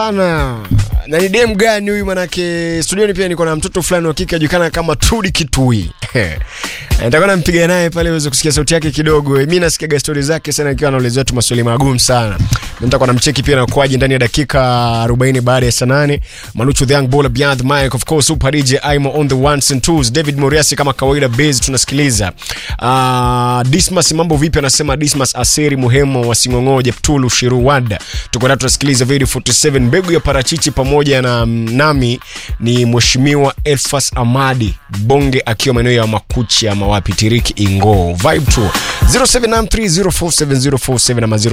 sana na ni dem gani huyu manake studioni pia niko na mtoto fulani wa kike ajulikana kama Trudi Kitui nitakuwa nampiga naye pale uweze kusikia sauti yake kidogo mi nasikiaga stori zake sana akiwa anaulizia tu maswali magumu sana Na nitakuwa namcheki pia na kuaji ndani ya dakika 40 baada ya saa 8 Manuchu the young baller beyond the mic of course super DJ Aimo on the ones and twos David Moriasi kama kawaida base tunasikiliza uh, Dismas mambo vipi anasema Dismas Aseri Muhemo wa Sing'ong'o Jeptulu Shiruwada tuko na tunasikiliza video 47 mbegu ya parachichi pamoja na nami ni mheshimiwa Elfas Amadi Bonge akiwa maeneo ya Makuchi ama wapi Tiriki Ingo vibe tour 0793047047 ama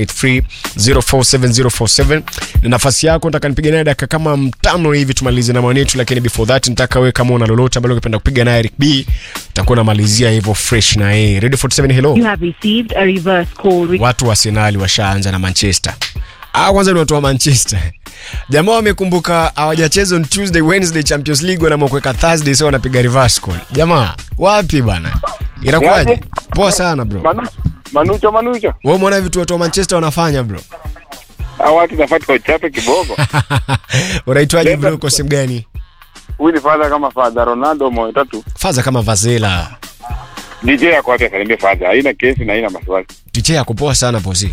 0783047047 ni nafasi yako nataka nipige naye dakika kama mtano hivi tumalize na mwanetu lakini before that nataka wewe kama una lolote ambalo ungependa kupiga naye Eric B utakuwa unamalizia hivyo fresh na yeye ready 47 hello You have received a reverse call. Re- watu wa Arsenal washaanza na Manchester. Ah, kwanza ni watu wa Manchester. Jamaa wamekumbuka hawajacheza on Tuesday, Wednesday Champions League wanaamua kuweka Thursday sasa wanapiga reverse call. Jamaa, wapi bana? Inakuwaje? Yaani? Poa sana bro. Manu, Manucho Manucho. Wewe umeona vitu watu wa Manchester wanafanya bro? Hao watu nafati wachape kibogo. Unaitwaje bro Leta- kwa simu gani? Huyu ni father kama father Ronaldo moyo tatu. Faza kama Vazela. DJ yako wapi asalimie father. Haina kesi na haina maswali. Tiche yako poa sana posi.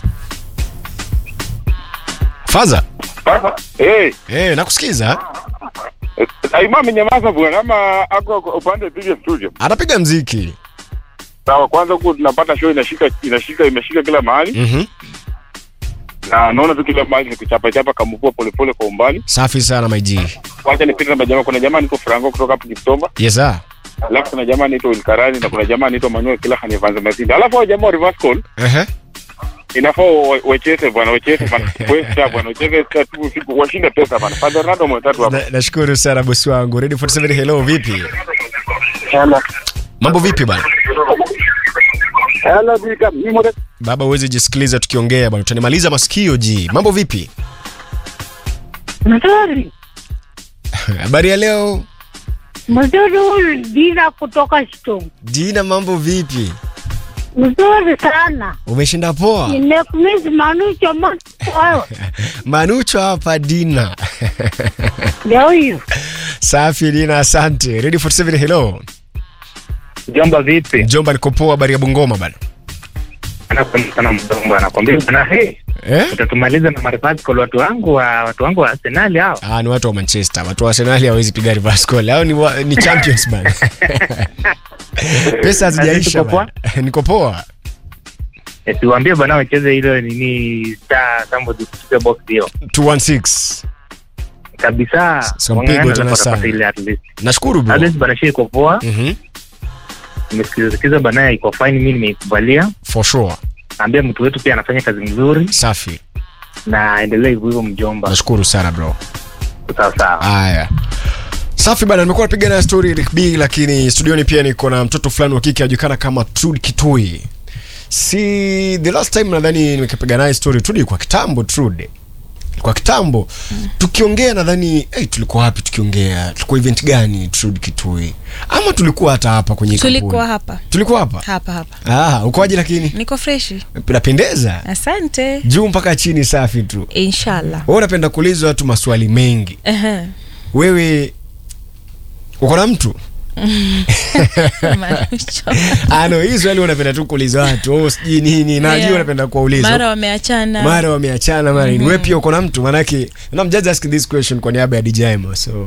Faza? Sasa, eh, Eh, nakusikiza. eh, Aima amenyamaza bwana ama ako upande pige studio. Anapiga mziki. Sawa, kwanza huko tunapata show inashika inashika imeshika kila mahali Mhm. na naona tu kila mahali ni kuchapa chapa kamvua polepole kwa umbali. Safi sana my G. Wacha nipite na majamaa. Kuna jamaa niko Franco kutoka hapo Kiptomba. Yes sir. Alafu kuna jamaa anaitwa Wilkarani na kuna jamaa anaitwa Manuel kila Hanivanza Mazindi. Alafu hao jamaa wa reverse call Ehe. inafaa wa- wacheze bwana, wacheze bwana, pesa bwana, wacheze tu usiku, washinde pesa bwana. Father Ronaldo mwetatu hapa. Na- Nashukuru sana bosi wangu. Ready 47 hello vipi? Hello. Mambo vipi bana? Hello, Bika. Mimi mmoja Baba uweze jisikiliza tukiongea bana. Utanimaliza masikio ji. Mambo vipi? Mzuri. Habari ya leo? Mzuri huyu Dina kutoka Shtung. Jina mambo vipi? Mzuri sana. Umeshinda poa? Nimekumizi Manucho Manucho. Manucho hapa Dina. Ndio huyu. Safi Dina, asante. Ready 47 hello. Jomba vipi? Jomba niko poa, habari ya Bungoma bana. Anakwambia sana mdombo, anakwambia bana, hey, Eh? utatumaliza na marifati kwa watu wangu wa watu wangu wa Arsenal hao. Ah, ni watu wa Manchester. Watu wa Arsenal hawezi piga reverse call. Hao ni wa, ni champions bana. Pesa hazijaisha Niko poa? bana. Niko poa. Eh, Tuwaambie bana wacheze ile nini star somebody kucheza box hiyo 216. kabisa. Sio Wang'ang'ane mpigo tena wanapata sana. ile at least. Nashukuru At bro. least bana shii iko poa. Mhm. Nimesikiza sikiza bana iko fine, mimi nimeikubalia. For sure. Naambia mtu wetu pia anafanya kazi nzuri Safi. na endelee hivyo hivyo mjomba. Nashukuru sana bro. Sawa sawa. Haya. Safi bana, nimekuwa napiga na story Eric B, lakini studioni pia niko na mtoto fulani wa kike anajulikana kama Trudy Kitui. Si the last time nadhani nimepiga naye story Trudy kwa kitambo Trudy. Kwa kitambo tukiongea nadhani hey, tulikuwa wapi tukiongea? Tulikuwa event gani Trudy Kitui? Ama tulikuwa hata hapa kwenye tulikuwa kampuni? hapa Tulikuwa hapa? hapa hapa Ah, ukoaje lakini? niko freshi Napendeza. asante Juu mpaka chini safi tu. inshallah Wewe unapenda kuulizwa watu maswali mengi. Ehe. Wewe uko na mtu? Manucho. Ah, no, hii swali unapenda tu kuuliza watu oh, sijui nini najua Yeah. unapenda kuwauliza mara wameachana mara wameachana mara nini wewe pia uko na mtu manake and I'm just asking this question kwa niaba ya DJ Mo so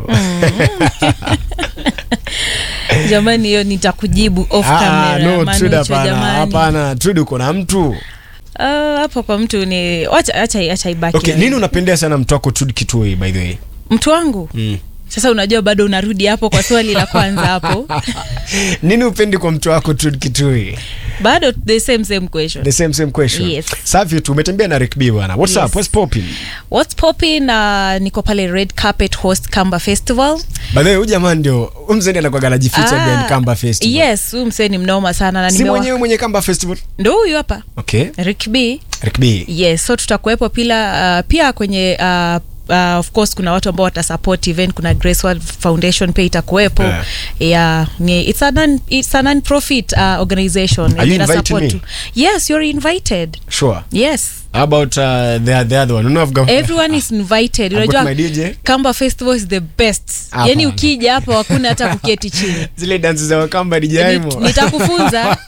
jamani hiyo nitakujibu off ah, camera no Manucho, Trude hapana jamani. hapana Trude uko na mtu Ah, hapo kwa mtu ni wacha acha acha ibaki okay nini unapendea sana mtu wako Trude Kitui by the way mtu wangu mm. sasa unajua bado unarudi hapo kwa swali la kwanza hapo nini upendi kwa mtu wako Trude Kitui bado the same same question the same same question Yes. safi tu umetembea na Rick B bwana what's Yes. up what's popping what's popping uh, niko pale red carpet host kamba festival by the way huyu jamaa ndio huyu mzee anakuwa anajificha Ah, behind Kamba Festival yes huyu msee ni mnoma sana na si nimewa- mwenyewe mwenye Kamba Festival ndo huyu hapa okay Rick B Rick B yes so tutakuwepo pila uh, pia kwenye uh, Uh, of course kuna watu ambao watasupport event kuna grace World foundation pia itakuwepo Yeah. yeah. ni, it's a non, it's a non profit uh, organization Are you Ina inviting support me? tu. yes you're invited sure yes How about uh, the, the other one? No, I've got, everyone is invited I've got unajua my DJ. kamba festival is the best Hapana. yani ukija hapa hakuna hata kuketi chini Zile dansi za Wakamba DJ Nit- Aimo. nitakufunza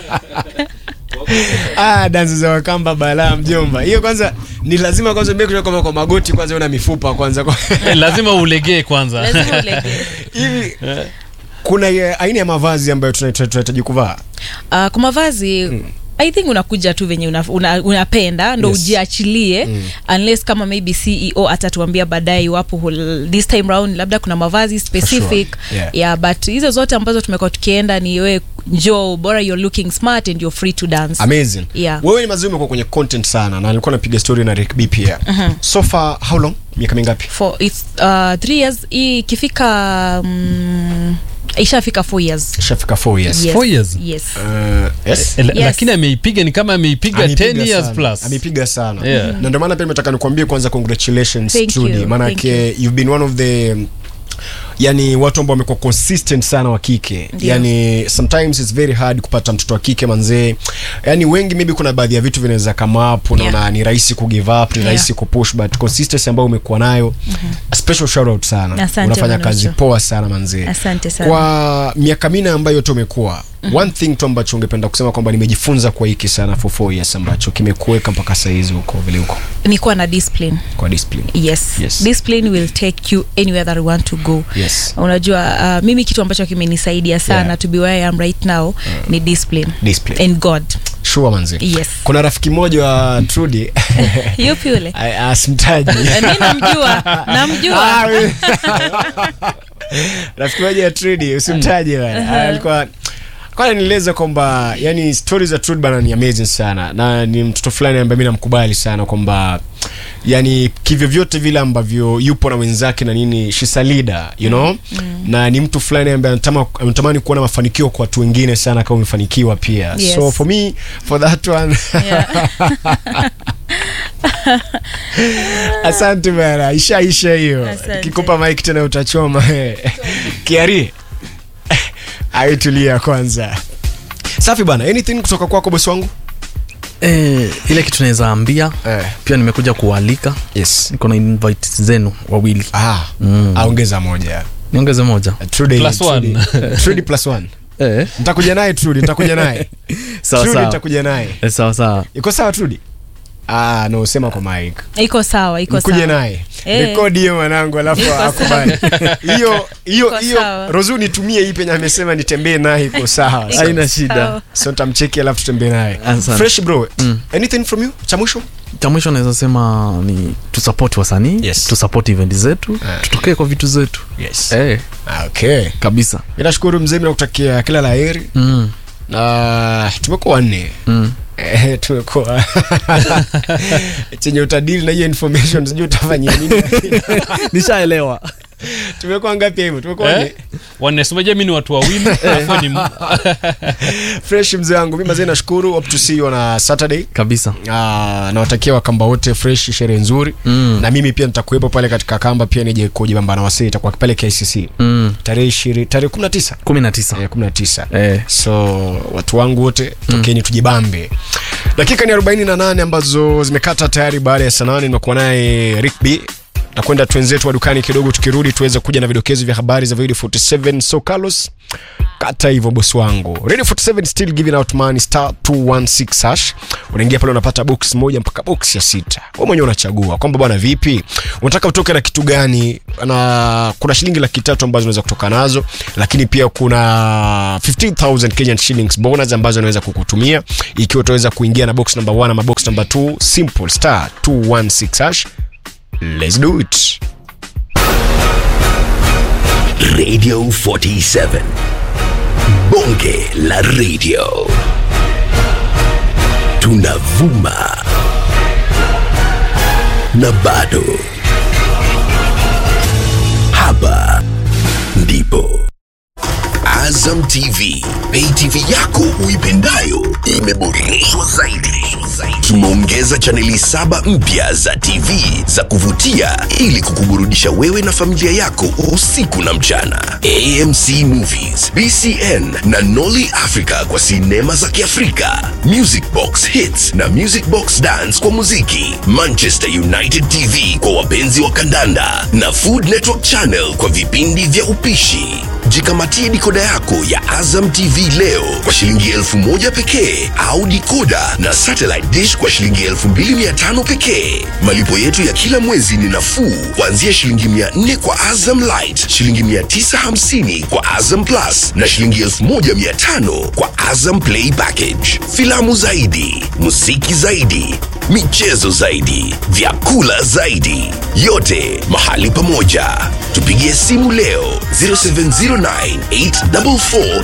Ah, dansi za Wakamba balaa mjomba. Hiyo kwanza ni lazima kwanza mbele kutoka kwa- kwa magoti kwanza una mifupa kwanza kwa Eh, lazima ulegee kwanza lazima ulegee hivi kuna eh, aina ya mavazi ambayo tuna- tuna- tunahitaji kuvaa. uh, kwa mavazi i think unakuja tu venye una, una, unapenda ndo Yes. ujiachilie unless kama maybe ceo atatuambia baadaye iwapo hul- this time round labda kuna mavazi specific sure. Yeah. yeah, but hizo zote ambazo tumekuwa tukienda ni we njoo bora you're looking smart and you're free to dance Amazing. Yeah. Wewe ni mazuri umekuwa kwenye content sana na nilikuwa napiga story na Rick B pia. So far how long? Miaka mingapi? for its uh, three years hii ikifika um, ishafika four years Shafika 4 years. yes. Four years? yes. Uh, yes. Eh, la- Yes. lakini ameipiga ni kama ameipiga 10 years sana. plus Amepiga sana. Yeah. Na ndio maana pia nimetaka nikwambie kwanza congratulations Thank Trudy. you. Maana Thank yake you've been one of the yani watu ambao wamekuwa consistent sana wa kike Ndio. yani sometimes it's very hard kupata mtoto wa kike manzee yani wengi maybe kuna baadhi ya vitu vinaweza kama up unaona Yeah. ni rahisi kugive up ni Yeah. rahisi kupush but consistency ambayo umekuwa nayo a special shout out sana Asante, unafanya Manucho. kazi poa sana manzee Asante sana. kwa miaka minne ambayo yote umekuwa one thing tu ambacho ungependa kusema kwamba nimejifunza kwa hiki sana for four years ambacho kimekuweka mpaka saizi huko vile huko ni kuwa na discipline kwa discipline yes. Yes. discipline will take you anywhere that you want to go yes unajua uh, mimi kitu ambacho kimenisaidia sana Yeah. to be where I am right now ni discipline discipline and god sure manzi Yes. kuna rafiki mmoja wa Trudy yupi yule I- asimtaji Eh, mi namjua namjua Ah, we- rafiki moja ya Trudy usimtaje bana alikuwa kwa nieleza kwamba yani stories za Trudy bana ni amazing sana na ni mtoto fulani ambaye mimi namkubali sana kwamba yani kivyo vyote vile ambavyo yupo na wenzake na nini she's a leader you know na ni mtu fulani ambaye anatama- anatamani kuona mafanikio kwa watu wengine sana kama umefanikiwa pia Yes. so for me for that one Yeah. asante bana ishaisha hiyo Asante. kikupa mike tena utachoma kiari aitulia kwanza safi bana anything kutoka kwako bosi wangu Eh, ile kitu naweza ambia eh. pia nimekuja kualika yes niko na invite zenu wawili ah, Mm. aongeza moja niongeze moja Trudy- Plus one. Trudy- Trudy plus one eh, nitakuja naye Trudy nitakuja naye sawa Trudy sawa nitakuja naye eh, sawa sawa iko sawa Trudy ah no sema kwa mike iko sawa iko nikuje sawa naye Eh. rekodi hiyo mwanangu alafu Iko akubali hiyo hiyo Iko hiyo sawa. rozu nitumie hii penye amesema nitembee naye iko sawa Iko Haina sawa. shida. so nitamcheki alafu tutembee naye Asante. fresh bro Mm. anything from you cha mwisho cha mwisho naweza sema ni tusupport wasanii Yes. tusupport event zetu Eh. tutokee kwa vitu zetu yes eh, Ah, okay kabisa nashukuru mzee na kutakia kila la heri mm, na tumekuwa wanne mm. Eh, tumekuwa chenye utadili na hiyo information sijui utafanyia nini nishaelewa tumekuwa ngapi hivyo tumekuwa wanne eh? wanesumeja mi ni watu wawili alafu ni m- fresh mzee wangu mi mazee nashukuru hope to see you on a saturday kabisa Ah, nawatakia wakamba wote fresh sherehe nzuri Mm. na mimi pia nitakuwepo pale katika kamba pia nije kujibamba na wasee itakuwa pale kicc mm. tarehe ishirini tarehe kumi na tisa kumi na tisa Eh, kumi na tisa eh. so watu wangu wote tokeni tujibambe dakika ni 48 ambazo zimekata tayari baada ya sanani nimekuwa naye rick b takwenda twenzetu wa dukani kidogo tukirudi tuweze kuja na vidokezo vya habari za video 47 so carlos kata hivyo bosi wangu radio 47 still giving out money star 216 hash unaingia pale unapata box moja mpaka box ya sita wewe mwenyewe unachagua kwamba bwana vipi unataka utoke na kitu gani na kuna shilingi laki tatu ambazo unaweza kutoka nazo lakini pia kuna 15000 Kenyan shillings bonus ambazo unaweza kukutumia ikiwa utaweza kuingia na box number 1 ama box number 2 simple star 216 hash let's do it Radio 47. Bonge la radio. Tunavuma. Na bado. Hapa ndipo. Azam Azam TV, pay TV yako uipendayo imeboreshwa zaidi. Tumeongeza chaneli saba mpya za TV za kuvutia ili kukuburudisha wewe na familia yako usiku na mchana. AMC Movies, BCN na Nolly Africa kwa sinema za Kiafrika, Music Box Hits na Music Box Dance kwa muziki, Manchester United TV kwa wapenzi wa kandanda na Food Network Channel kwa vipindi vya upishi. Jikamatie dikoda yako ya Azam TV leo kwa shilingi elfu moja pekee au dikoda na satellite dish kwa shilingi elfu mbili mia tano pekee. Malipo yetu ya kila mwezi ni nafuu kuanzia shilingi mia nne kwa Azam Light, shilingi mia tisa hamsini kwa Azam Plus na shilingi elfu moja mia tano kwa Azam Play Package. Filamu zaidi, muziki zaidi, michezo zaidi, vyakula zaidi, yote mahali pamoja. Tupigie simu leo 07098444